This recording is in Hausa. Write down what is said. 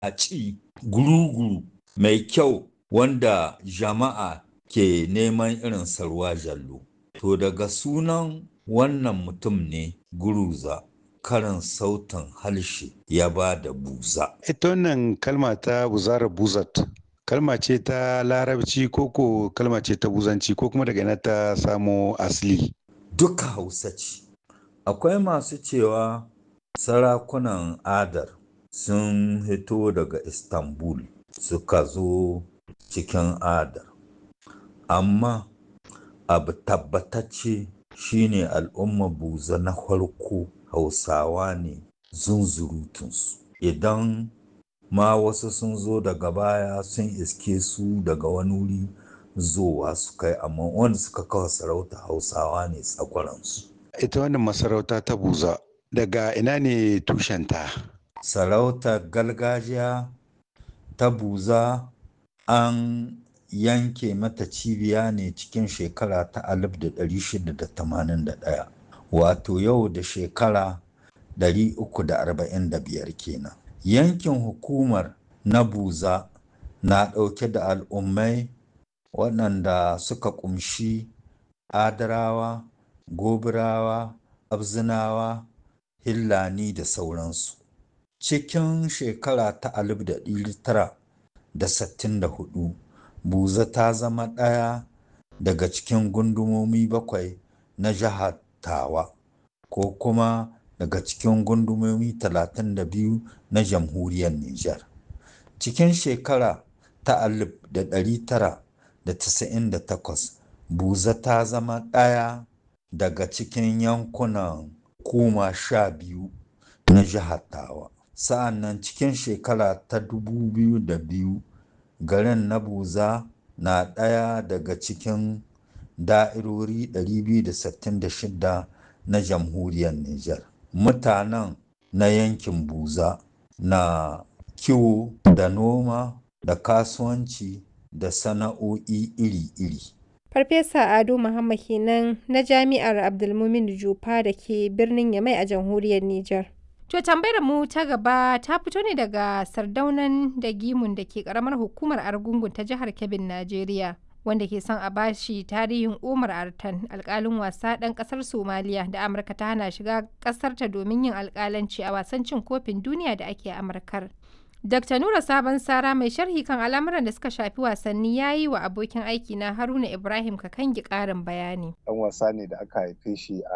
a ci guru-guru mai kyau wanda jama'a ke neman irin sarwa jallo. To daga sunan wannan mutum ne guruza karin sautin harshe ya ba da buza. Ita wannan kalma ta buzara buzat kalma ce ta larabci koko kalma ce ta buzanci ko kuma daga ina ta samo asali. Duka hausa ce. Akwai masu cewa sarakunan adar sun hito daga Istanbul suka zo cikin adar. Amma abu tabbatacce shine al'umma buza na farko hausawa ne zunzurutunsu. Idan ma wasu sun zo daga baya sun iske su daga wani wuri zowa su kai amma wanda suka kawo sarauta hausawa ne tsakwaransu. Ita wannan masarauta ta buza daga ina ne tushenta? Sarautar gargajiya ta buza an yanke mata cibiya ne cikin shekara ta 1681 wato yau da shekara 345 kenan. Yankin hukumar na buza na ɗauke da al'ummai waɗanda suka ƙumshi adarawa, gobirawa, abzinawa, hillani da sauransu. Cikin shekara ta 1964 buza ta zama ɗaya daga cikin gundumomi bakwai na jihar tawa ko kuma daga cikin gundumomi 32 na jamhuriyar Nijar. Cikin shekara ta 1998 buza ta zama ɗaya daga cikin yankunan kuma sha biyu na jihar tawa. Sa'an nan cikin shekara ta 2002 garin na buza na ɗaya daga cikin da'irori 266 na jamhuriyar Nijar. Mutanen na yankin buza na kiwo da noma da kasuwanci da sana'o'i iri-iri. Farfesa Ado Muhammad kenan na Jami'ar Abdulmumin Jufa da ke birnin Yamai a jamhuriyar Nijar. To tambayar mu ta gaba ta fito ne daga sardaunan da gimun da ke karamar hukumar Argungun ta jihar Kebbin, Najeriya. Wanda ke son a bashi tarihin Umar Artan alkalin wasa ɗan ƙasar Somaliya da Amurka ta hana shiga ƙasarta domin yin alkalanci a wasan cin kofin duniya da ake Amurkar. Dr. Nura Sabon Sara mai sharhi kan al'amuran da suka shafi wasanni ya yi wa abokin aiki na Haruna Ibrahim Kakangi ƙarin bayani. Ɗan wasa ne da aka haife shi a